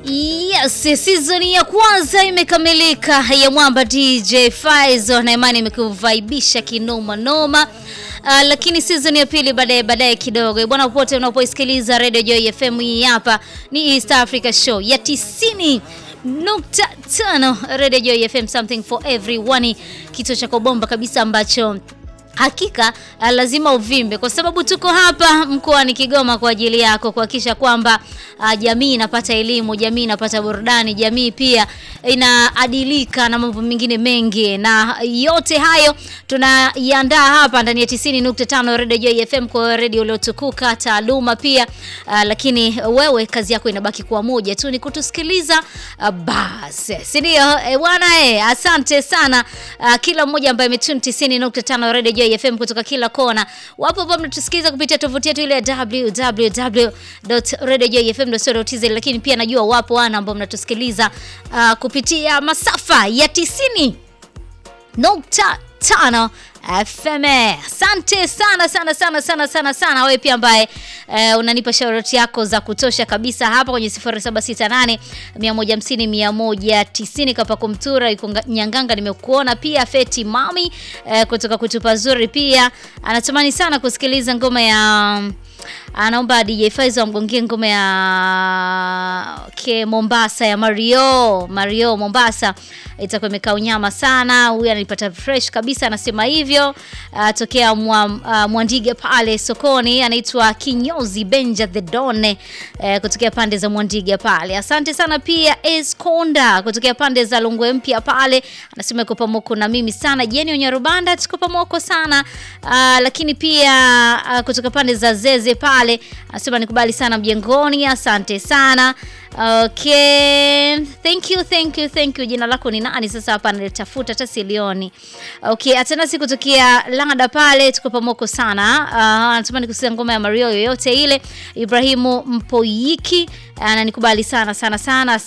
Yes, season ya kwanza imekamilika ya Mwamba DJ Faizo na imani imekuvaibisha kinoma noma. Uh, lakini season ya pili baadaye baadaye kidogo bwana, popote unapoisikiliza Radio Joy FM, hii hapa ni East Africa Show ya tisini nukta tano Radio Joy FM, something for everyone, kituo cha bomba kabisa ambacho hakika lazima uvimbe kwa sababu tuko hapa mkoani Kigoma kwa ajili yako kuhakikisha kwamba uh, jamii inapata elimu, jamii inapata burudani, jamii pia inaadilika na mambo mengine mengi, na yote hayo tunaiandaa hapa ndani ya 90.5 Radio Joy FM kwa radio uliotukuka taaluma pia uh, lakini wewe kazi yako inabaki kuwa moja tu, ni kutusikiliza uh, basi, si ndio? E, bwana e, asante sana uh, kila mmoja ambaye ametune 90.5 Radio Joy FM kutoka kila kona. Wapo ambao mnatusikiliza kupitia tovuti yetu ile ya www.radiojoyfm.co.tz, lakini pia najua wapo wana ambao mnatusikiliza uh, kupitia masafa ya 90 nukta tano FM. Asante sana sana sana sana sana sana wewe pia ambaye uh, unanipa shauri yako za kutosha kabisa hapa kwenye 0768 150 190 kapa kumtura yuko Nyanganga, nimekuona pia Feti Mami uh, kutoka kutupa zuri pia anatamani sana kusikiliza ngoma ya um, anaomba DJ Faizo amgongie ngoma ya okay, Mombasa ya Mario Mario Mombasa itakuwa imekaa unyama sana. Huyu ananipata fresh kabisa, anasema hivyo uh, tokea mwa, uh, Mwandige pale sokoni, anaitwa Kinyozi Benja the Don uh, kutokea pande za Mwandige pale. Asante sana pia Esconda kutokea pande za Lungwe mpya pale, anasema yuko pamoko na mimi sana. Jeni Onyarubanda tuko pamoko sana uh, lakini pia uh, kutoka pande za Zeze pale anasema nikubali sana mjengoni. Asante sana. Okay, thank you, thank you, thank you. Jina lako ni nani sasa? Hapa nalitafuta hata silioni. Okay, Atanasi kutokea Lada pale, tuko pamoko sana. Uh, anatamani kusikia ngoma ya Mario yoyote ile. Ibrahimu Mpoyiki ananikubali sana sana sana.